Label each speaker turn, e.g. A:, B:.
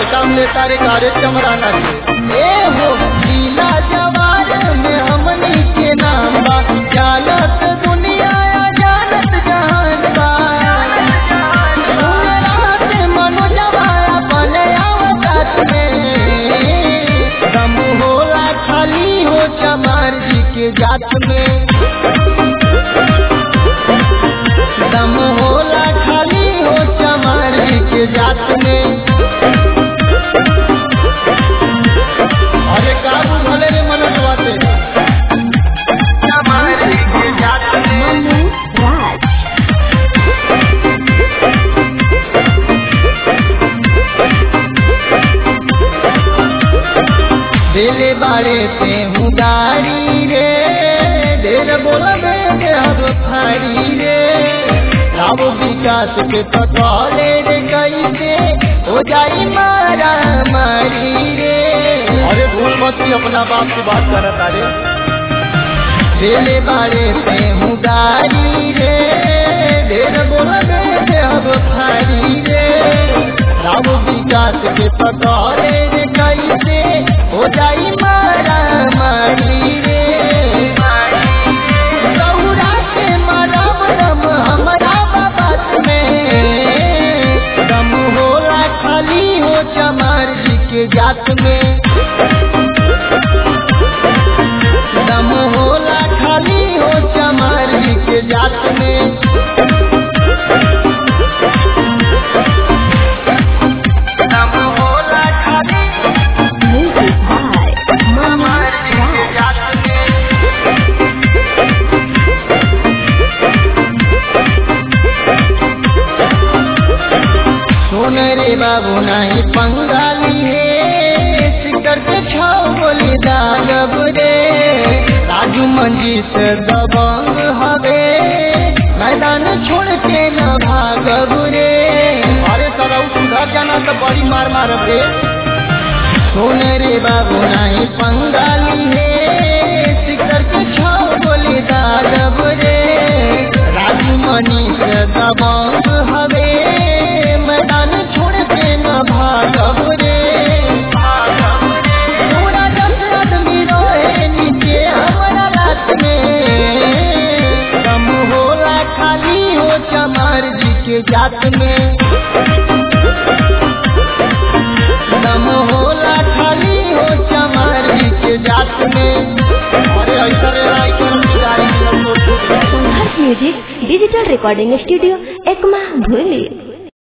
A: काम लेता रे कारे चमराना के ए हो लीला जवार में हमनी के नाम बा जानत दुनिया जानत जहान बा सुन रात मनोजवा अपने अवकाश में दम होला खाली हो चमार जी के जात में दम होला खाली हो चमार जी के जात में अरे काबू भले रे मनोजवा से चमार जी के जात में
B: Manu Raj.
A: दिले बारे पे हूँ गाड़ी रे देर बोलबे दे हब फाड़ी रे लाभ विकास के पटवाले रे कैसे हो जाई मारा मारी रे अरे भूल मत ही अपना बाप से बात करता रे दिले बारे पे हूँ गाड़ी रे देर बोलबे दे हब फाड़ी रे राव विकास के पटवाले रे कैसे हो जाई मारा मारी रे गौरा के मरब दम हमरा बाबत में दम होला खाली हो चमार जी के जात में दम होला खाली हो चमार जी के जात में दम होला खाली
B: Music by Manu
A: चमार जी के
B: Raj.
A: जात में सुन रे बाबू नहीं पंगाली है सिकर के छाव बोली दागब रे राजू मंजीत दबंग हवे मैदान छोड़ के न भागब रे अरे सरऊ सुधर जाना तो बड़ी मार मारब रे सुन रे बाबू नहीं पंगाली है सिकर के छाव बोली दागब रे राजू मनीष दबंग हवे मैदान छोड़ के न भागब रे पूरा दस आदमी रोए नीचे हमारा रात में दम होला खाली हो चमार जी के जात में दम होला खाली हो चमार जी के जात में अरे ऐसा रे राय के हम गाड़ी में लोग
B: Sangharsh music digital recording studio Ekma भूली